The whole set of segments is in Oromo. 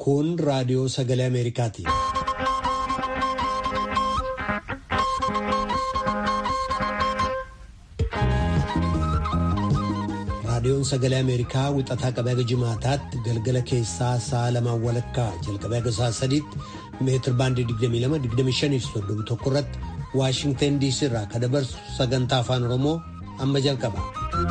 Kun raadiyoo sagalee Ameerikaati. Raadiyoon sagalee Ameerikaa wixataa qabee haga jimaataatti galgala keessaa sa'a lamaan walakkaa jalqabee haga sa'a sadiitti meetir baandii 22-25 irratti Waashingtan DC irraa kan dabarsu sagantaa afaan Oromoo amma jalqaba.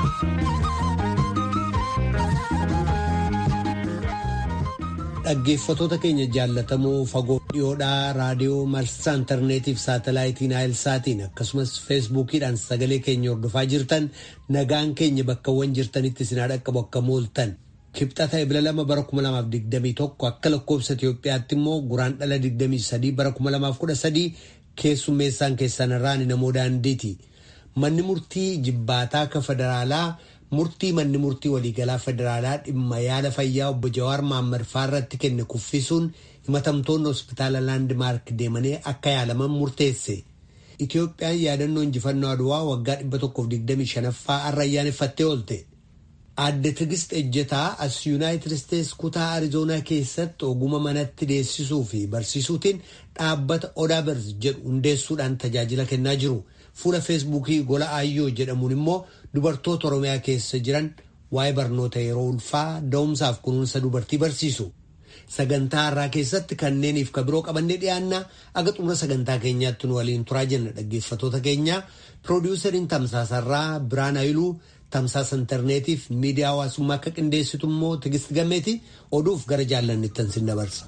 Dhaggeeffatoota keenya jaallatamoo fagoo dhiyoodhaa raadiyoo marsaa intarneetiif saatalaayitiin saatiin akkasumas feesbuukiidhaan sagalee keenya hordofaa jirtan nagaan keenya bakkawwan jirtanitti isin dhaqqabu akka mooltan. Kibxata ebila lama bara 2021 akka lakkoofsa Itoophiyaatti immoo guraan dhala 23 bara 2013 keessummeessaan keessan irraan namoo daandiiti. Manni murtii jibbaataa akka federaalaa. murtii manni murtii waliigalaa federaalaa dhimma yaala fayyaa obbo Jawaar Maammar irratti kenne kuffisuun himatamtoonni hospitaala laandimaark deemanii akka yaalaman murteesse. Itoophiyaan yaadannoo injifannoo Adwaa waggaa 125ffaa har'a ayyaaneffattee oolte. Aadde Tigist Ejjetaa as Yuunaayitid Isteets kutaa Arizoonaa keessatti oguma manatti deessisuu fi barsiisuutiin dhaabbata Odaabers jedhu hundeessuudhaan tajaajila kennaa jiru. Fuula feesbuukii gola Aayyoo jedhamuun immoo dubartoota Oromiyaa keessa jiran waa'ee barnoota yeroo ulfaa da'umsaaf kunuunsa dubartii barsiisu. Sagantaa har'aa keessatti kanneeniif ka biroo qabannee dhiyaannaa aga xumura sagantaa keenyaatti nu waliin turaa jenna dhaggeeffatoota keenya piroodiwusariin tamsaasarraa Biraan Ayiluu tamsaasa intarneetiif miidiyaa hawaasummaa akka qindeessitu immoo Tigist Gameeti oduuf gara jaallanittan sin dabarsa.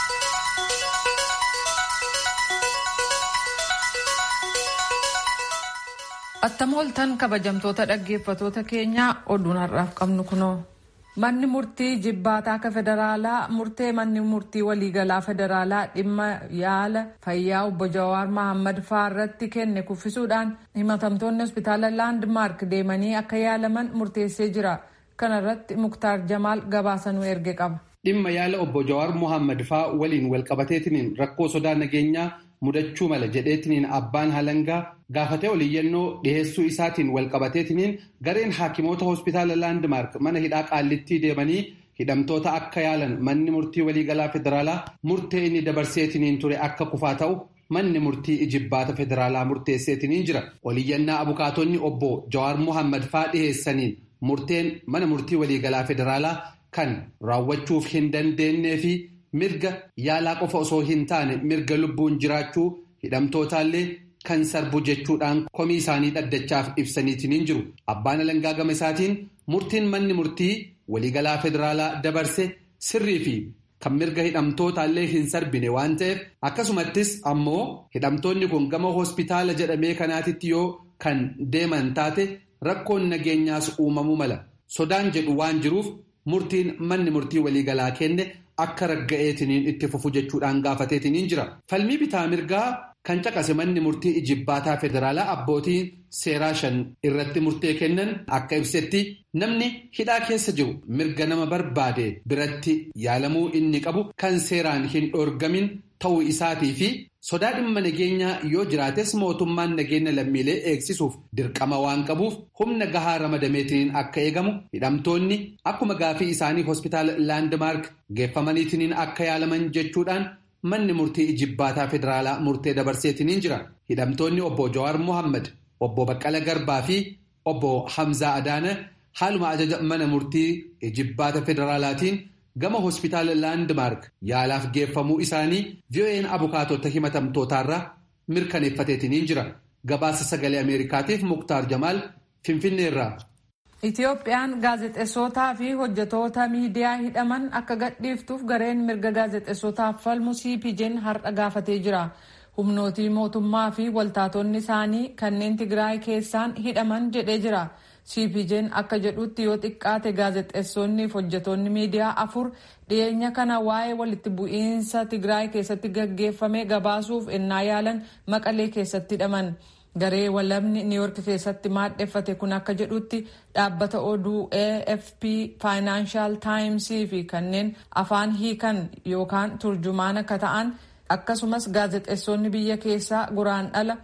Attamooltan kabajamtoota dhaggeeffatoota keenyaa oduun har'aaf qabnu kunoo. Manni murtii jibbaataa akka federaalaa murtee manni murtii waliigalaa federaalaa dhimma yaala fayyaa obbo Jawaar Mahammad faa irratti kenne kuffisuudhaan himatamtoonni hospitaala laandmaark deemanii akka yaalaman murteessee jira. Kana irratti Muktaar Jamaal gabaasanuu erge qaba. Dhimma yaala obbo Jawaar Mohammad faa waliin walqabateetiniin rakkoo sodaa nageenyaa mudachuu mala jedheetiniin abbaan halangaa gaafatee oliyyannoo dhiheessuu isaatiin walqabateetiniin gareen haakimoota hospitaala laandmaark mana hidhaa qaallittii deemanii hidhamtoota akka yaalan manni murtii waliigalaa federaalaa murtee inni dabarseetiniin ture akka kufaa ta'u manni murtii ijibbaata federaalaa murteesseetiniin jira oliyyannaa abukaatonni obbo jawaar mohammad faa dhiheessaniin murteen mana murtii waliigalaa federaalaa kan raawwachuuf hin dandeenyee fi mirga yaalaa qofa osoo hin taane mirga lubbuun jiraachuu hidhamtootaallee kan sarbu jechuudhaan komii isaanii dhaddachaaf ibsaniitiin jiru abbaan alangaa gama isaatiin murtiin manni murtii waliigalaa federaalaa dabarse sirrii fi kan mirga hidhamtootaallee hin sarbine waan ta'eef akkasumattis ammoo hidhamtoonni kun gama hospitaala jedhamee kanaatitti yoo kan deeman taate rakkoon nageenyaas uumamuu mala sodaan jedhu waan jiruuf murtiin manni murtii waliigalaa kenne. Akka ragga'eetiniin itti fufu jechuudhaan gaafateetiniin jira. Falmii bitaa mirgaa kan caqase manni murtii ijibbaataa federaalaa abbootiin seeraa shan irratti murtee kennan akka ibsetti namni hidhaa keessa jiru mirga nama barbaade biratti yaalamuu inni qabu kan seeraan hin dhoorgamin ta'uu isaatii fi sodaa dhimma nageenyaa yoo jiraates mootummaan nageenya lammiilee eegsisuuf dirqama waan qabuuf humna gahaa ramadameetiniin akka eegamu hidhamtoonni akkuma gaafii isaanii hospitaala laandmaark geeffamaniitiniin akka yaalaman jechuudhaan manni murtii ijibbaataa federaalaa murtee dabarseetiniin jira hidhamtoonni obbo Jawaar Mohammad obbo Baqqala Garbaa fi obbo Hamzaa Adaana haaluma ajaja mana murtii ijibbaata federaalaatiin. gama hospitaala laandmaark yaalaaf geeffamuu isaanii VOA'n abukaatota himatamtootaarraa mirkaneeffateetiniin jira gabaasa sagalee ameerikaatiif muktaar jamaal finfinneerraa. Itiyoophiyaan gaazexeessootaa fi hojjetoota miidiyaa hidhaman akka gadhiiftuuf gareen mirga gaazexeessootaaf falmu CPJ'n har'a gaafatee jira. Humnootii mootummaa fi waltaatonni isaanii kanneen Tigraay keessaan hidhaman jedhee jira. CPJ'n akka jedhutti yoo xiqqaate gaazexeessonni fi hojjetoonni miidiyaa afur dhiyeenya kana waa'ee walitti bu'iinsa Tigraay keessatti gaggeeffame gabaasuuf ennaa yaalan maqalee keessatti hidhaman. Garee walabni Niiyork keessatti maadheffate kun akka jedhutti dhaabbata oduu AFP Financial Times fi kanneen afaan hiikan yookaan turjumaan akka ta'an akkasumas gaazexeessonni biyya keessaa guraandhala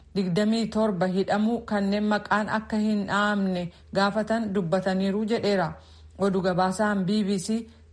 27 hidhamuu kanneen maqaan akka hin dhaamne gaafatan dubbataniiru jedheera oduu gabaasaan bbc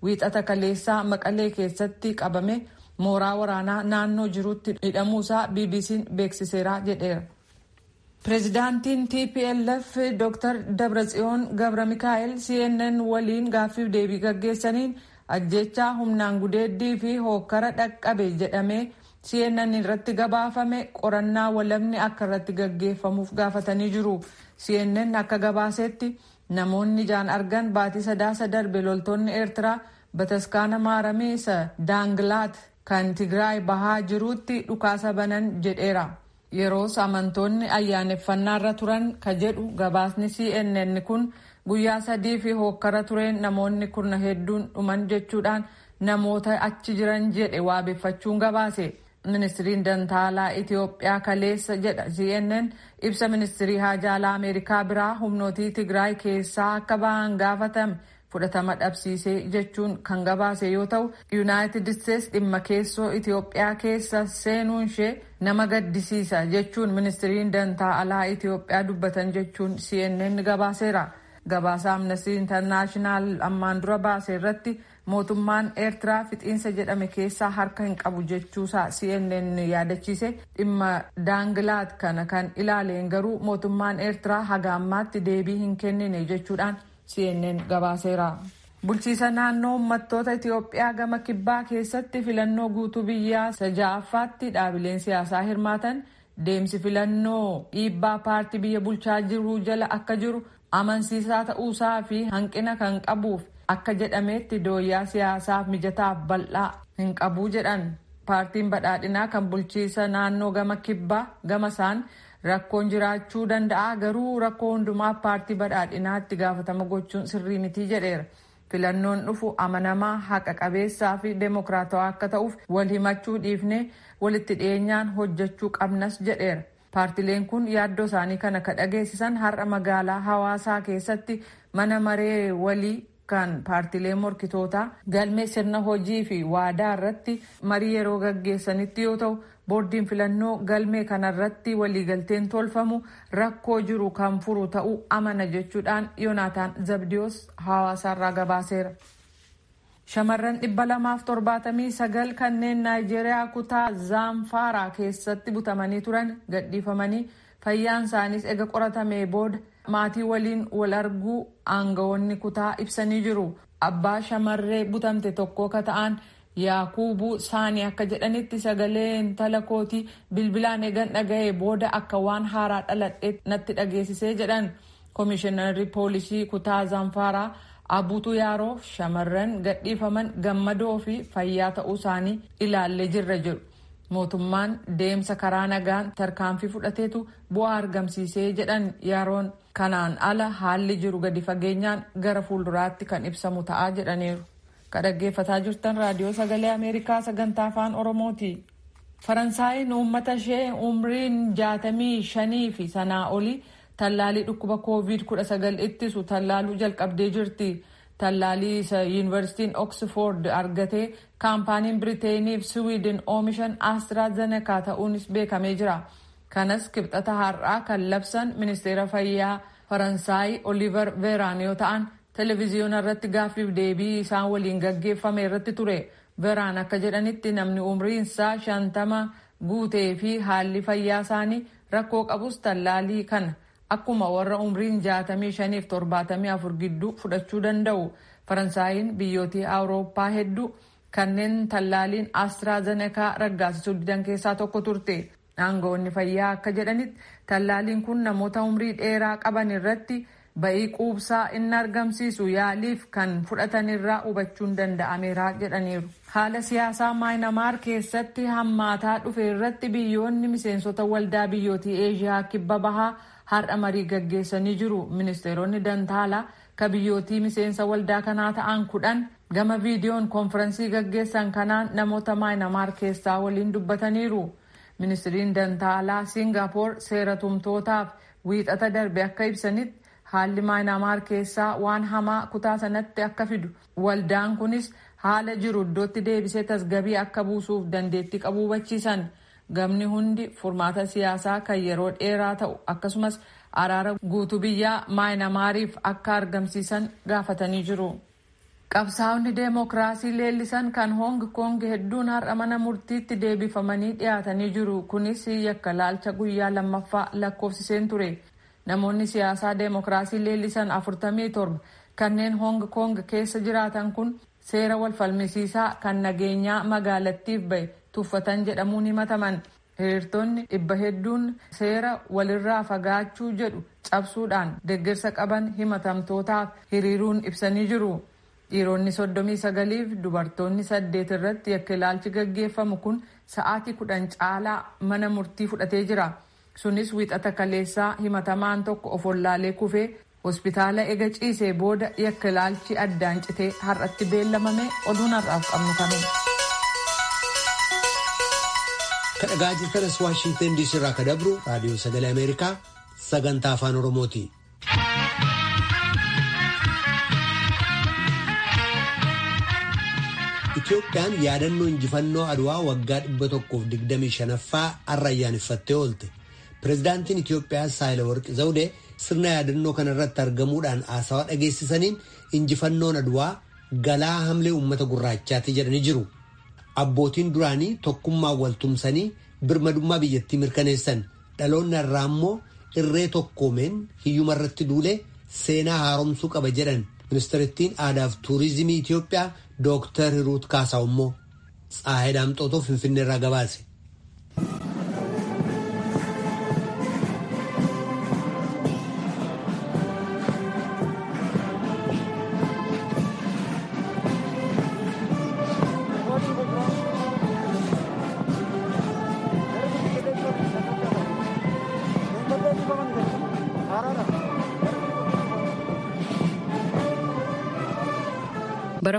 wiixata kaleessaa maqalee keessatti qabame mooraa waraanaa naannoo jirutti hidhamuusaa bbc'n beeksiseera jedheera. pireezidaantiin tplf dr dabratsiyoon gabra mikaa'el cnn waliin gaaffiif deebii gaggeessaniin ajjechaa humnaan gudeeddii fi hookkara dhaqqabe jedhamee cnn irratti gabaafame qorannaa walabni akka irratti gaggeeffamuuf gaafatanii jiru cnn akka gabaasetti namoonni ijaan argan baatii sadaasa darbe loltoonni eertiraa bataskaana maarameessa daanglaat kan tigraay bahaa jiruutti dhukaasa banan jedheera yeroos amantoonni ayyaaneffannaarra turan ka jedhu gabaasni cnn kun guyyaa sadii fi hookkara tureen namoonni kurna hedduun dhuman jechuudhaan namoota achi jiran jedhe waabeffachuun gabaase ministiriin dantaalaa itiyoophiyaa kaleessa jedha cnn ibsa ministirii haajaalaa ameerikaa biraa humnootii tigraay keessaa akka ba'an gaafatame fudhatama dhabsiisee jechuun kan gabaase yoo ta'u yuunaayitid isteets dhimma keessoo itiyoophiyaa keessa seenuun ishee nama gaddisiisa jechuun ministiriin dantaalaa itiyoophiyaa dubbatan jechuun cnn gabaaseera. gabaasa amnestii intarnaashinaal ammaan dura baase irratti mootummaan eertiraa fixiinsa jedhame keessaa harka hin qabu jechuusaa cnn yaadachiise dhimma daangilaat kana kan ilaaleen garuu mootummaan eertiraa haga ammaatti deebii hin kennine jechuudhaan cnn gabaaseera. bulchiisa naannoo uummattoota itiyoophiyaa gama kibbaa keessatti filannoo guutuu biyyaa saja'affaatti dhaabileen siyaasaa hirmaatan deemsi filannoo dhiibbaa paartii biyya bulchaa jiru jala akka jiru amansiisaa ta'uusaa fi hanqina kan qabuuf akka jedhametti dooyyaa siyaasaaf mijataaf bal'aa hin qabuu jedhan paartiin badhaadhinaa kan bulchiisa naannoo gama kibbaa gama isaan rakkoon jiraachuu danda'a garuu rakkoo hundumaaf paartii badhaadhinaatti gaafatama gochuun sirrii mitii jedheera filannoon dhufu amanamaa haqa qabeessaa fi deemokiraatawaa akka ta'uuf wal himachuu dhiifnee walitti dhiyeenyaan hojjechuu qabnas jedheera. paartileen kun yaaddoo isaanii kana ka dhageessisan har'a magaalaa hawaasaa keessatti mana maree walii kan paartilee morkitootaa galmee sirna hojii fi waadaa irratti marii yeroo gaggeessanitti yoo ta'u boordiin filannoo galmee kanarratti waliigalteen tolfamu rakkoo jiru kan furu ta'uu amana jechuudhaan yoonaataan zabdiyoos hawaasaarraa gabaaseera. shamarran dhibba lamaaf torbaatamii sagal kanneen naayijeeriyaa kutaa zaanfaaraa keessatti butamanii turan gadhiifamanii fayyaan isaaniis ega qoratamee booda maatii waliin wal arguu aangawoonni kutaa ibsanii jiru abbaa shamarree butamte tokko ka ta'an yaakuubuu saanii akka jedhanitti sagalee intala kootii bilbilaan eegan dhaga'ee booda akka waan haaraa dhaladhee natti dhageessisee jedhan koomishinarri poolisii kutaa zaanfaaraa abuutu yaaroo shamarran gadhiifaman gammadoo fi fayyaa ta'uu isaanii ilaallee jirra jedhu mootummaan deemsa karaa nagaan tarkaanfii fudhateetu bu'aa argamsiisee jedhan yaaroon kanaan ala haalli jiru gadi fageenyaan gara fuulduraatti kan ibsamu ta'aa jedhaniiru ka dhaggeeffataa jirtan raadiyoo sagalee ameerikaa sagantaa afaan oromooti faransaayiin uummata ishee umriin jaatamii shanii fi sanaa olii tallaalii dhukkuba koovid 19 ittisu tallaaluu jalqabdee jirti tallaalii isa yuunivarsiitiin oksford argatee kaampaaniin biriteenii fi siwiidin oomishan astraazenekaa ta'uunis beekamee jira kanas kibxata har'aa kan labsan ministeera fayyaa faransaay oliver veeraan yoo ta'an televiziyoona irratti gaaffiif deebii isaan waliin gaggeeffame irratti ture veeraan akka jedhanitti namni umriinsaa shantama guutee fi haalli fayyaa isaanii rakkoo qabus tallaalii kana akkuma warra umriin jaatamii shaniif torbaatamii afur gidduu fudhachuu danda'u faransaayiin biyyootii awurooppaa hedduu kanneen tallaaliin astraazenekaa raggaasisuu didan keessaa tokko turte aangawoonni fayyaa akka jedhanitti tallaaliin kun namoota umrii dheeraa qaban irratti ba'ii quubsaa inni argamsiisu yaaliif kan fudhatan irraa hubachuun danda'ameera jedhaniiru. haala siyaasaa maayinamaar keessatti hammaataa dhufe irratti biyyoonni miseensota waldaa biyyootii eeshiyaa kibba bahaa har'a marii gaggeessanii jiru ministeeronni dantaalaa ka biyyootii miseensa waldaa kanaa ta'an kudhan gama viidiyoon konfirensii gaggeessan kanaan namoota maayinamaar keessaa waliin dubbataniiru ministiriin dantaalaa siingapoor seera tumtootaaf wiixata darbe akka ibsanitti haalli maayinamaar keessaa waan hamaa kutaa sanatti akka fidu waldaan kunis haala jiru iddootti deebisee tasgabii akka buusuuf dandeettii qabu hubachiisan gamni hundi furmaata siyaasaa kan yeroo dheeraa ta'u akkasumas araara guutuu biyyaa maayinamaariif akka argamsiisan gaafatanii jiru. qabsaa'onni deemokiraasii leellisan kan hoong koong hedduun har'a mana murtiitti deebifamanii dhiyaatanii jiru kunis yakka laalcha guyyaa lammaffaa lakkoofsiseen ture namoonni siyaasaa deemokiraasii leellisan 47 kanneen hoong koong keessa jiraatan kun seera wal falmisiisaa kan nageenyaa magaalattiif bahe tuffatan jedhamuun himataman hiriirtonni dhibba hedduun seera walirraa fagaachuu jedhu cabsuudhaan deeggarsa qaban himatamtootaaf hiriiruun ibsanii jiru. dhiironni soddomii sagaliif dubartoonni saddeet irratti yakka ilaalchi gaggeeffamu kun sa'aatii kudhan caalaa mana murtii fudhatee jira sunis wixata kaleessaa himatamaan tokko of wallaalee kufee hospitaala ega ciisee booda yakka ilaalchi addaan citee har'atti beellamame oduun har'aaf qabnu kanuma. kadhagaa jirtanas waashingtan diisii irraa ka dabru raadiyoo sagalee ameerikaa sagantaa afaan oromooti. Itoophiyaan yaadannoo injifannoo Adwaa waggaa 125ffaa har'a ayyaaneffattee oolte. Pireezidaantiin Itoophiyaa Saahilawarqi Zawudee sirna yaadannoo kana irratti argamuudhaan haasawaa dhageessisaniin injifannoon Adwaa galaa hamlee uummata gurraachaati jedhanii jiru. Abbootiin duraanii tokkummaan waltumsanii birmadummaa biyyattii mirkaneessan dhaloonni irraa immoo irree tokkoomeen hiyyuma irratti duulee seenaa haaromsuu qaba jedhan ministeerittiin aadaa fi tuurizimii Itoophiyaa Dooktar Hiruut Kaasaa immoo Tsaayii Daamxootoo Finfinnee irraa gabaase. bara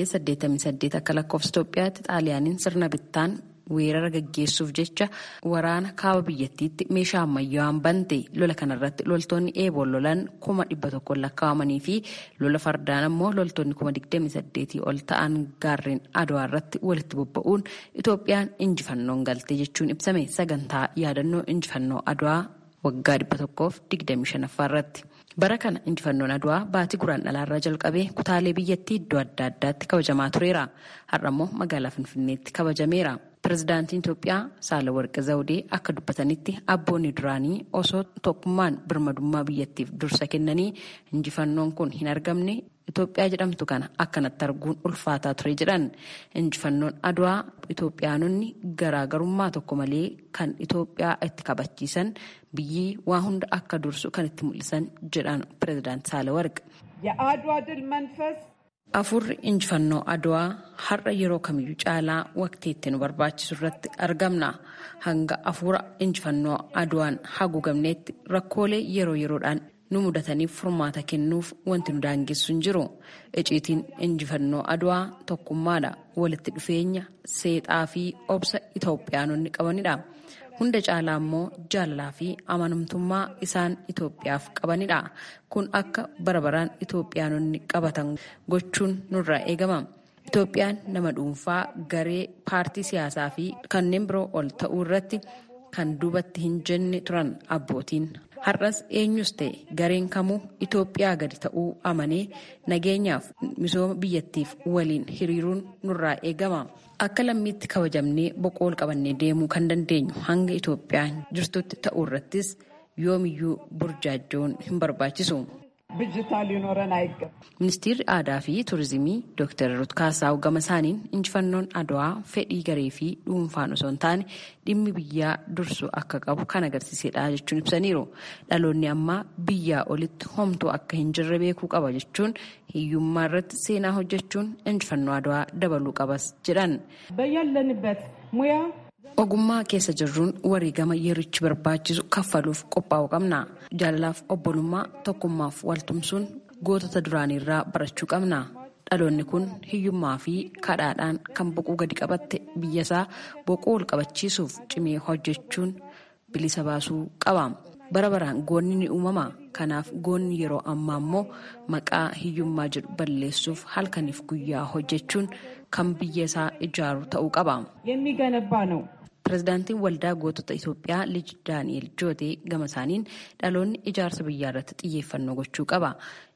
1888 akka lakkoofsa Itoophiyaatti xaaliyaaniin sirna bittaan weerara gaggeessuuf jecha waraana kaaba biyyattiitti meeshaa ammayyaawaan bante lola kanarratti loltoonni eeboon lolan kuma dhibba tokkoon lakkaa'amanii fi lola fardaan ammoo loltoonni kuma digdami saddeetii ol ta'an gaarreen adwaa irratti walitti bobba'uun Itoophiyaan injifannoon galte jechuun ibsame sagantaa yaadannoo injifannoo adwaa waggaa dhibba tokkoof digdami shanaffaa irratti. bara kana injifannoon adwaa baatii guraan dhalaarraa jalqabee kutaalee biyyattii iddoo adda addaatti kabajamaa tureera har'a immoo magaalaa finfinneetti kabajameera pirezidaantiin itoophiyaa saalawarqi zawudee akka dubbatanitti abboonni duraanii osoo tokkummaan birmadummaa biyyattiif dursa kennanii injifannoon kun hin argamne itoophiyaa jedhamtu kana akkanatti arguun ulfaataa ture jedhan injifannoon adwaa itoophiyaanonni garaagarummaa tokko malee kan itoophiyaa itti kabachiisan biyyi waa hunda akka dursu kan itti mul'isan jedhan pirezidaant saalawarqi. የአድዋ ድል መንፈስ Afurri injifannoo adwaa har'a yeroo kamiyyuu caalaa waqtii itti nu barbaachisu irratti argamna. Hanga afuura injifannoo adwaan haguugamneetti rakkoolee yeroo yeroodhaan nu mudataniif furmaata kennuuf wanti nu daangessu hin jiru. Iciitiin injifannoo adwaa tokkummaadha. Walitti dhufeenya seexaa fi obsa Itoophiyaanonni qabanidha. Hunda caalaa immoo jaalalaa fi amanamtummaa isaan Itoophiyaaf qabanidha. Kun akka bara baraan Itoophiyaanonni qabatan gochuun nurraa eegama. Itoophiyaan nama dhuunfaa, garee, paartii siyaasaa fi kanneen biroo ol ta'uu irratti kan duubatti hin jenne turan abbootiin. Har'as eenyus ta'e gareen kamuu Itoophiyaa gadi ta'uu amanee nageenyaaf misooma biyyattiif waliin hiriiruun nurraa eegama. Akka lammiitti kabajamnee boqool qabannee deemuu kan dandeenyu hanga Itoophiyaan jirtutti ta'uu irrattis yoomiyyuu burjaajjoon hin barbaachisu. ብጅታ ሊኖረን አይገባም። Ministeerri aadaa fi turizimii Dr. Ruut Kaasaa gama isaaniin injifannoon adwaa fedhii garee fi dhuunfaan osoo hin taane dhimmi biyyaa dursu akka qabu kan agarsiisedha jechuun ibsaniiru. Dhaloonni ammaa biyyaa olitti homtuu akka hin jirre beekuu qaba jechuun hiyyummaa irratti seenaa hojjechuun injifannoo adwaa dabaluu qabas jedhan. በያለንበት ሙያ Ogummaa keessa jirruun wareegama yerichi barbaachisu kaffaluuf qophaa'uu qabna. Jaalalaaf obbolummaa tokkummaaf waltumsuun gootota duraaniirraa barachuu qabna. Dhaloonni kun hiyyummaa fi kadhaadhaan kan boquu gadi qabatte biyyasaa boquu ol qabachiisuuf cimee hojjechuun bilisa baasuu qaba. Bara baraan goonni ni uumama. Kanaaf goonni yeroo ammaa immoo maqaa hiyyummaa jedhu balleessuuf halkaniif guyyaa hojjechuun kan biyya isaa ijaaru ta'uu qaba. የሚገነባ ነው። Pireezidaantiin waldaa gootota Itoophiyaa Liji Daani'el Jootee gama isaaniin dhaloonni ijaarsa biyyaa irratti xiyyeeffannoo gochuu qaba.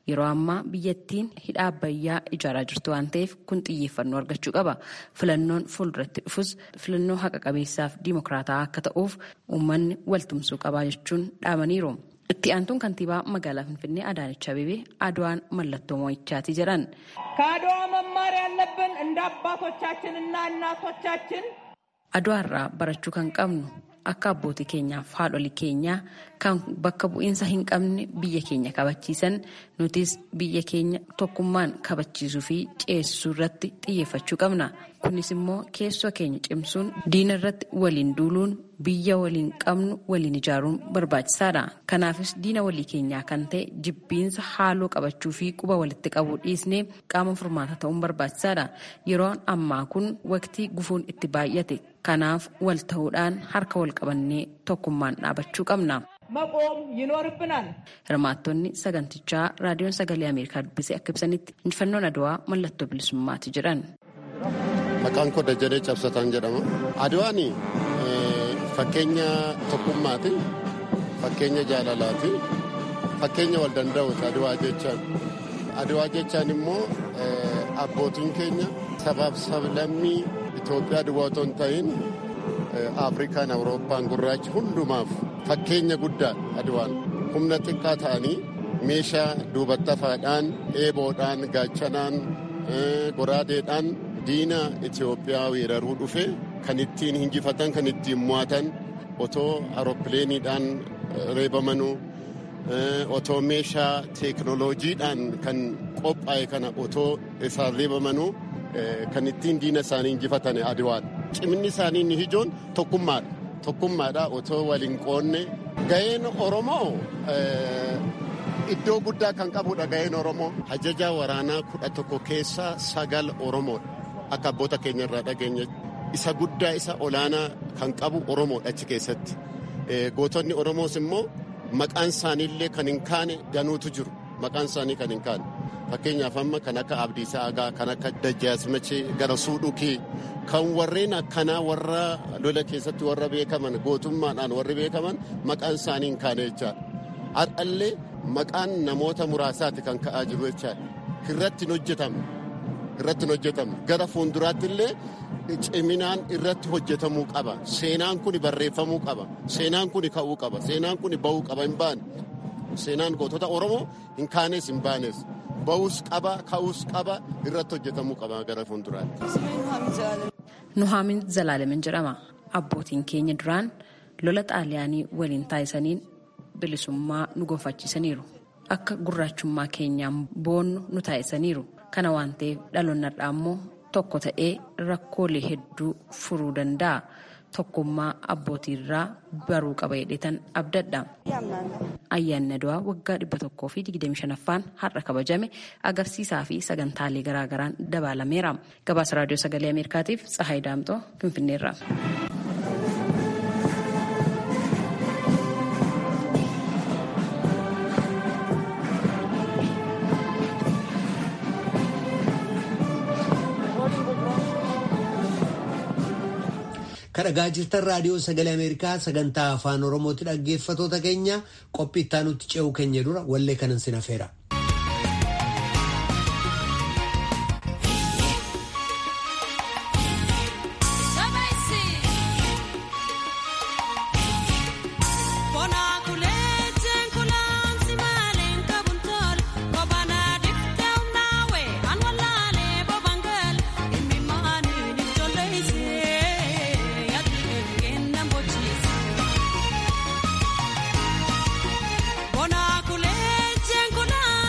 Yeroo ammaa biyyattiin hidha abbayyaa ijaaraa jirtu waan ta'eef kun xiyyeeffannoo argachuu qaba. Filannoon fuulduratti dhufus filannoo haqa qabeessaaf dimokiraataa akka ta'uuf uummanni waltumsuu qabaa jechuun dhaamaniiru. Itti aantuun kantiibaa magaalaa Finfinnee Adaanech Abeebee Adwaan mallattoo mo'ichaati jedhan. ከአድዋ መማር ያለብን እንደ አባቶቻችን እና እናቶቻችን Adwaa irraa barachuu kan qabnu akka abbootii keenyaaf haadholii keenyaa kan bakka bu'iinsa hin qabne biyya keenya kabachiisan nutis biyya keenya tokkummaan kabachiisuu fi ceesisuu irratti xiyyeeffachuu qabna. Kunis immoo keessoo keenya cimsuun diina irratti waliin duuluun biyya waliin qabnu waliin ijaaruun barbaachisaadha. Kanaafis diina walii keenyaa kan ta'e jibbiinsa haaloo qabachuu fi quba walitti qabuu dhiisnee qaama furmaata ta'uun barbaachisaadha. Yeroon ammaa kun waqtii gufuun itti baay'ate. Kanaaf wal ta'uudhaan harka wal qabannee tokkummaan dhaabachuu qabna. መቆም ይኖርብናል። Hirmaattonni sagantichaa raadiyoon sagalee Ameerikaa dubbisee akka ibsanitti injifannoon Adwaa mallattoo bilisummaati jedhan. Maqaan koo Dajjalee Cabsataan jedhama. Adwaan fakkeenya tokkummaati, fakkeenya jaalalaati, fakkeenya wal danda'uuti Adwaa jechaan. Adwaa jechaan immoo abbootiin keenya sabaaf sablammii Itoophiyaa duwwaa otoo hin ta'in Afrikaan, Awurooppaan, gurraachi hundumaaf fakkeenya guddaa Adwaan humna xiqqaa ta'anii meeshaa duubatti afaadhaan, eeboodhaan, gaachanaan, goraadeedhaan diina Itoophiyaa weeraruu dhufe kan ittiin hinjifatan kan ittiin mo'atan otoo aeroppileeniidhaan reebamanuu otoo meeshaa teeknoloojiidhaan kan qophaa'e kana otoo isaan reebamanuu kan ittiin diina isaanii injifatan adiwaadha. Ciminni isaanii inni ijoon tokkummaadha. Tokkummaadha otoo waliin qoonne ga'een Oromoo iddoo guddaa kan qabudha ga'een Oromoo. Ajajaa waraanaa kudha tokko keessaa sagal Oromoodha. Akka abboota keenya irraa dhageenya isa guddaa isa olaanaa kan qabu Oromoodha achi keessatti. Gootonni Oromoos immoo maqaan isaaniillee kan hin kaane danuutu jiru. Maqaan isaanii kan hin kaane. Fakkeenyaaf amma kan akka Abdiisaa Agaa, kan akka Dajjaasmachee gara Suudhukii, kan warreen akkanaa warra lola keessatti warra beekaman gootummaadhaan warri beekaman maqaan isaanii hin kaane jechaadha. Har'allee maqaan namoota muraasaati kan ka'aa jiru jechaadha. Irratti hin hojjetamne. Irratti hin hojjetamne. Gara fuulduraatti illee ciminaan irratti hojjetamuu qaba. Seenaan kun barreeffamuu qaba. Seenaan kun ka'uu qaba. Seenaan kun bahuu qaba hin baane. Seenaan gootota Oromoo hin kaanes hin baanes. Bahus qaba, ka'us qaba, irratti hojjetamuu qaba gara fuulduraatti. Nuhaamin Zalaalemin jedhama. Abbootiin keenya duraan lola xaaliyaanii waliin taasisaniin bilisummaa nu gonfachiisaniiru. Akka gurraachummaa keenyaan boonnu nu taasisaniiru. Kana waan ta'eef dhaloonni har'aa immoo tokko ta'ee rakkoolee hedduu furuu danda'a. Tokkummaa abbootiirraa baruu qaba jedhetan abdadha. Ayyaanni Adwaa waggaa dhibba tokkoo fi digdami shanaffaan har'a kabajame agarsiisaa fi sagantaalee garaagaraan dabalameera. Gabaasa raadiyoo sagalee Ameerikaatiif Tsahaay Daamxoo Finfinneerra. kadhagaa jirtan raadiyoo sagalee ameerikaa sagantaa afaan oromooti dhaggeeffatoota keenya qophii itti aanutti ce'uu keenya dura wallee kanan sin hafeera. Bona kulee jeen kunaa.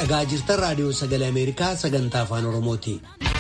dhagaa jirtan raadiyoo sagalee ameerikaa sagantaa afaan oromooti.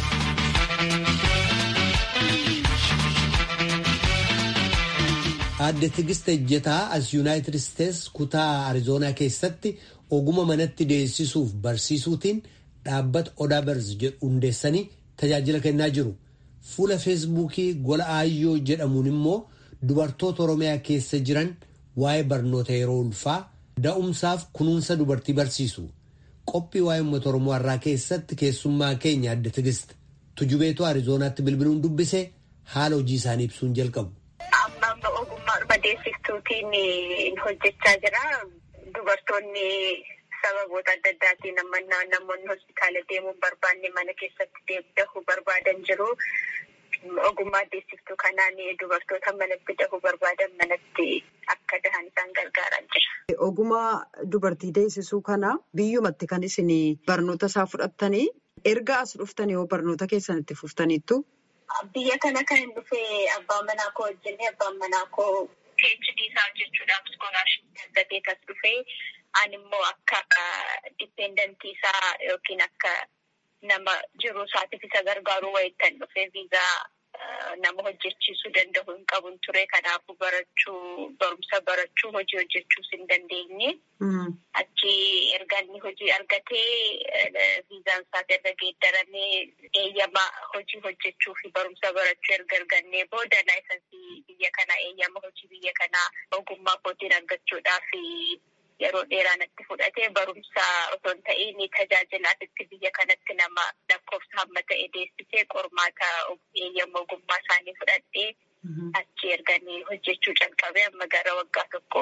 Aadde Tigist Ejjetaa as Yuunaayitid Isteets kutaa Arizoonaa keessatti oguma manatti deessisuuf barsiisuutiin dhaabbata Odaa Barz jedhu hundeessanii tajaajila kennaa jiru. Fuula Feesbuukii gola Aayyoo jedhamuun immoo dubartoota Oromiyaa keessa jiran waa'ee barnoota yeroo ulfaa da'umsaaf kunuunsa dubartii barsiisu. Qophii waa'ee uummata Oromoo har'aa keessatti keessummaa keenya Aadde Tigist tujubeetu Arizoonaatti bilbiluun dubbise haala hojii isaanii ibsuun jalqabu. Amma ogummaa deessiftuutiin hojjechaa jira. Dubartoonni sababoota adda addaatiin namoonni hospitaala deemuun barbaanne mana keessatti dahuu barbaadan jiru. Ogummaa deessiftuu kanaan dubartoota manatti dahuu barbaadan manatti akka dahan isaan gargaaraa jira. Ogummaa dubartii deessisuu kana biyyumatti kan isin barnoota isaa fudhattanii erga as dhuftanii yoo barnoota keessan itti fuftaniittu. Biyya kana kan hin dhufee abbaan manaa koo wajjin abbaan manaa koo PhD isaa hojjechuudhaaf iskoolaarshipii argatee as dhufee ani immoo akka dipendentii isaa yookiin akka nama jiruu isaatiif isa gargaaruu wayittan dhufee viizaa nama hojjechiisuu danda'u hin qabun ture kanaafuu barachuu barumsa barachuu hojii hojjechuus hin dandeenye. Achi erga inni hojii argatee viizaan isaas erga geeddaramee eeyyama hojii hojjechuu fi barumsa barachuu erga argannee booda laayisansii biyya kanaa eeyyama hojii biyya kanaa ogummaa kootiin argachuudhaaf yeroo dheeraa natti fudhatee barumsa osoo hin ta'iin tajaajilaatitti biyya kanatti nama lakkoofsa hamma ta'e deessisee qormaata eeyyama ogummaa isaanii fudhadhee achi erganii hojjechuu calqabee amma gara waggaa tokko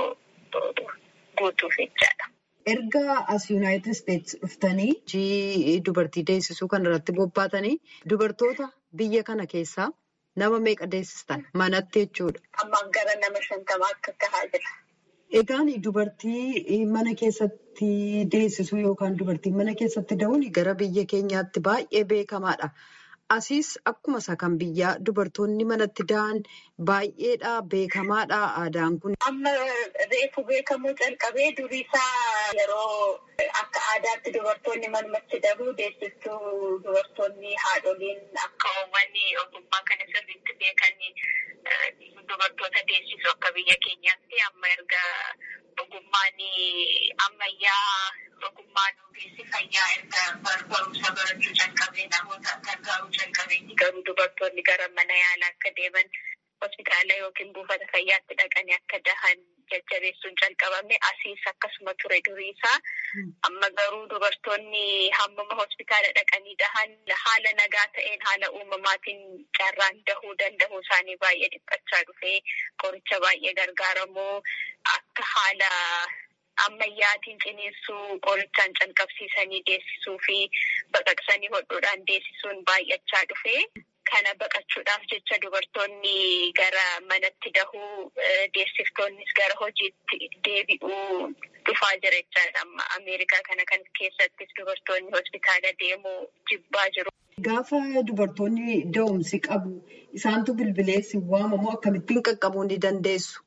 guutuuf jechaadha. Erga as Yuunaayitid Isteets dhuftanii hojii dubartii deessisuu kan irratti bobbaatanii dubartoota biyya kana keessaa nama meeqa deessistan manatti jechuudha. Ammaan gara nama shantamaa akka tahaa jira. Egaan dubartii mana keessatti deessisuu yookaan dubartii mana keessatti da'uun gara biyya keenyaatti baay'ee beekamaadha. Asiis akkuma isa kan biyyaa dubartoonni manatti da'an baay'eedha beekamaadha aadaan kun. Amma reefu beekamuu calqabee durii isaa yeroo akka aadaatti dubartoonni manumatti dahuu deessistuu dubartoonni haadholiin akka uummanni ogummaa kana sirriitti beekanii dubartoota deessisu akka biyya keenyaatti amma erga ogummaan ammayyaa ogummaan ogeessi fayyaa erga barumsa barachuu calqabee namoota gargaaruu calqabee garuu dubartoonni gara mana yaalaa akka deeman hospitaala yookiin buufata fayyaatti dhaqanii akka dahan jajjabeessuun calqabame asiis akkasuma ture durii isaa amma garuu dubartoonni hammuma hospitaala dhaqanii dahan haala nagaa ta'een haala uumamaatiin carraan dahuu danda'uu isaanii baay'ee dhiphachaa dhufee qoricha baay'ee gargaaramuu akka haala ammayyaatiin ciniinsuu qorichaan calqabsiisanii deessisuu fi baqaqsanii hodhuudhaan deessisuun baay'achaa dhufee. Kana baqachuudhaaf jecha dubartoonni gara manatti dahuu deessiftoonnis gara hojiitti deebi'uu dhufaa jira jechaadha. Amma Ameerikaa kana kan keessattis dubartoonni hospitaala deemuu jibbaa jiru. Gaafa dubartoonni da'umsi qabu isaantu bilbileessi waamamoo akkamittiin qaqqabuu ni dandeessu?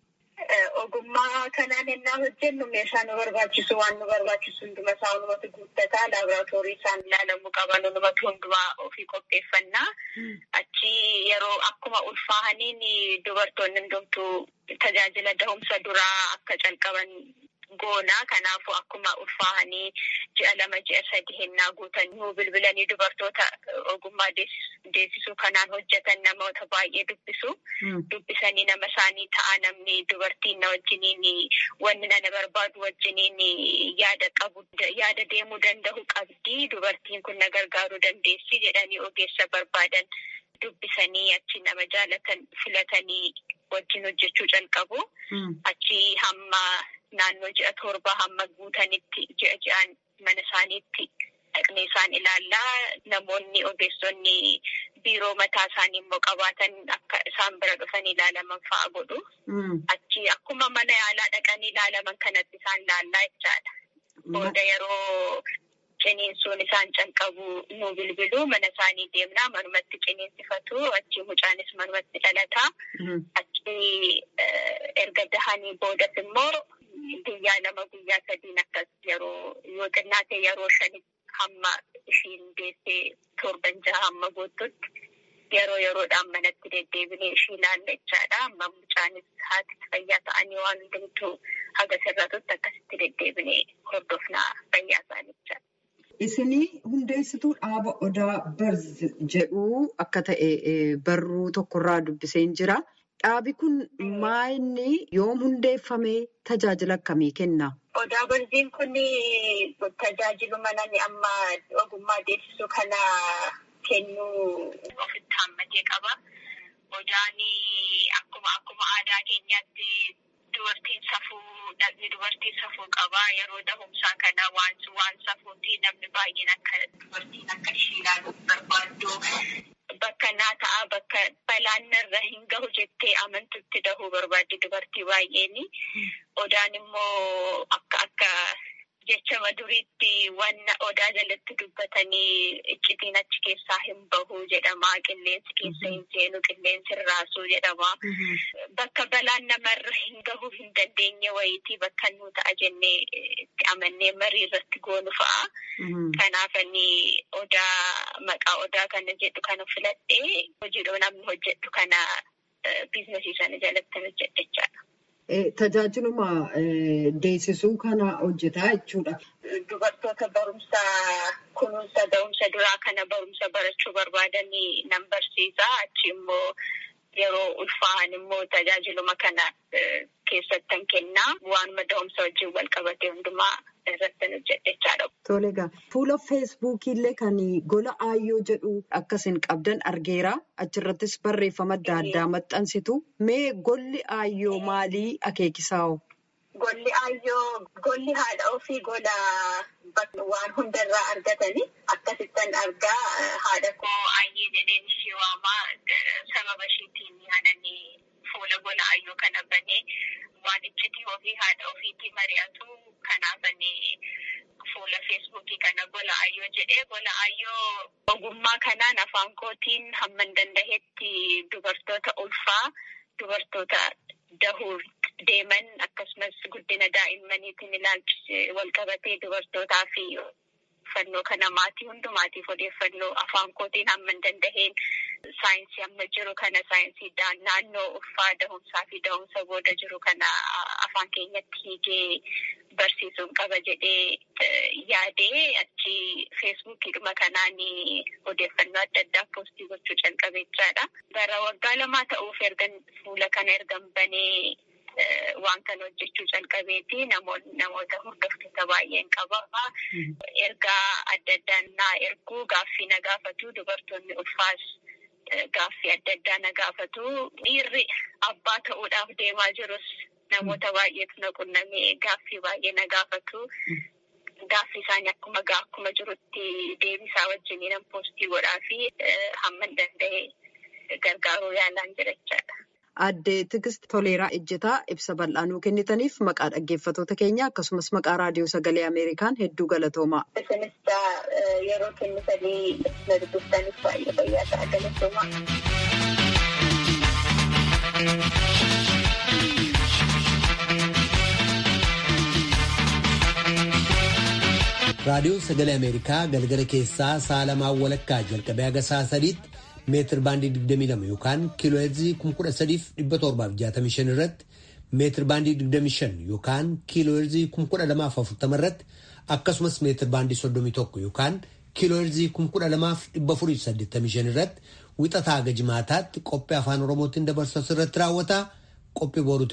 Ogummaa kanaan ennaa hojjennu meeshaa nu barbaachisu waan nu barbaachisu hunduma isaa hundumatu guuttataa laaboraatoorii isaan ilaalamuu qaban hundumatu hundumaa ofii qopheeffannaa. Achi yeroo akkuma ulfaahaniin dubartoonni hundumtuu tajaajila dahumsa duraa akka calqaban goonaa kanaafuu akkuma ulfaahanii ji'a lama ji'a sadi hennaa guutan nuu bilbilanii dubartoota ogummaa deessisuu kanaan hojjetan namoota baay'ee dubbisu. Dubbisanii nama isaanii ta'a namni dubartiin na wajjiniin wanni nana barbaadu wajjiniin yaada qabu yaada deemuu danda'u qabdi dubartiin kun na gargaaruu dandeessi jedhanii ogeessa barbaadan dubbisanii achi nama jaalatan filatanii wajjin hojjechuu calqabu. Achi hamma naannoo ji'a torbaa hamma guutanitti ji'a ji'aan mana isaaniitti dhaqnee isaan ilaallaa namoonni ogeessonni biiroo mataa isaanii immoo qabaatan akka isaan bira dhufan ilaalaman fa'a godhu. Achi akkuma mana yaalaa dhaqanii ilaalaman kanatti isaan laallaa jechaadha. Booda yeroo ciniinsuun isaan calqabu nu bilbilu mana isaanii deemnaa manumatti ciniinsifatu achi mucaanis manumatti dhalataa. Achi erga dahanii boodas immoo guyyaa lama guyyaa sadiin akkas yeroo yoo xinnaate yeroo shanitti hamma ishiin deessee torban jaha hamma boottutti yeroo yeroodhaan manatti deddeebinee ishii ilaalla jechaadha. Amma mucaanis haati fayyaa ta'anii waan hundumtuu haga sirratutti akkasitti deddeebinee hordofnaa fayyaa isaanii jechaadha. Isinii hundeessituu dhaaba odaa barz jedhu akka ta'e barruu tokkorraa dubbiseen jira. Dhaabi kun maayinni yoom hundeeffamee tajaajila akkamii kenna? Odaa barziin kun tajaajiluma namni amma ogummaa deessisuu kana kennuu ofitti hammatee qaba. Odaan akkuma akkuma aadaa keenyaatti dubartiin safuu dhaqni dubartiin safuu qaba. Yeroo dahumsaa kana waan waan safuuti namni baay'een akka dubartiin akka ishee ilaaluuf barbaaddu. Bakka naa ta'a bakka balaan narra hin gahu jettee amantutti dahuu barbaaddi dubartii baay'een. Odaan immoo akka akka jechama duriitti wanna odaa jalatti dubbatanii iccitiin achi keessaa hin bahu jedhama. Qilleensi keessa hin seenu qilleensi hin raasuu jedhama. Bakka balaan namarra hin gahuu hin dandeenye wayitii bakka nu ta'a jennee itti amannee marii irratti goonu fa'a. Kanaaf ani odaa maqaa odaa kana jedhu kana filadhee hojiidhoo namni hojjedhu kana biizinasii sana jalatti hojjedha jechaadha. Tajaajiluma deessisuu kana hojjetaa jechuudha. Dubartoota barumsa kunuunsa da'umsa duraa kana barumsa barachuu barbaadanii nan barsiisa. Achi immoo yeroo ulfaahan immoo tajaajiluma kana keessattan kennaa. Waanuma da'umsa wajjin wal qabate hundumaa irratti hojjedhechaadha. Tole egaa fuula feesbuukii illee kan gola aayyoo jedhu akkasin qabdan argeera. Achirrattis barreeffama adda addaa maxxansitu. Mee golli aayyoo maalii akeekisaa'o? Golli aayyoo golli haadha ofii gola waan hundarraa argatanii akkasittan argaa haadha koo aayyee jedheen ishee waamaa sababa isheetiin yaadanii fuula gola aayyoo kana banee waan iccitii ofii haadha ofiitii mari'atu kanaafanii fuula feesbuukii kana gola aayyoo jedhee gola aayyoo ogummaa kanaan afaan kootiin hamman danda'etti dubartoota ulfaa dubartoota dahuu deeman akkasumas guddina daa'immaniitiin ilaalchise wal qabatee dubartootaa fi odeeffannoo kana maatii hundumaatiif odeeffannoo afaan kootiin hamman danda'een saayinsii amma jiru kana saayinsii naannoo ulfaa dahumsaa fi dahumsa booda jiru kana afaan keenyatti hiikee barsiisuun qaba jedhee yaadee achi feesbuukiidhuma kanaan odeeffannoo adda addaa poostii gochuu calqabeechaadha. Bara waggaa lamaa ta'uuf ergan fuula kana ergan banee waan kana hojjechuu calqabeeti namoota hordoftoota baay'een qaba. Ergaa adda addaan naa erguu gaaffii na gaafatu dubartoonni ulfaas gaaffii adda addaa na gaafatu. Dhiirri abbaa ta'uudhaaf deemaa jirus namoota baay'eetu na qunnamee gaaffii baay'ee na gaafatu. Gaaffii isaanii akkuma akkuma jirutti deebisaa wajjiniin poostii godhaa fi hamman danda'e gargaaruu yaalaan jira jechaadha. Aadde Tigist Toleeraa Ejjetaa ibsa bal'aa nuu kennitaniif maqaa dhaggeeffattoota keenya akkasumas maqaa raadiyoo sagalee Ameerikaan hedduu galatoomaa. Isinis yeroo kennitanii na dubbiftaniif baay'ee fayyaa ta'a galatoomaa. Raadiyoon sagalee Ameerikaa galgala keessaa sa'a lamaan walakkaa jalqabee haga sa'a sadiitti meetir baandii 22 yookaan kiiloo heerzii 13,765 irratti meetir baandii 25 yookaan kiiloo heerzii 1240 irratti akkasumas meetir baandii 31 yookaan kiiloo heerzii 12,485 irratti wixataa haga jimaataatti qophii afaan oromootiin dabarsu irratti raawwata qophii boruuti.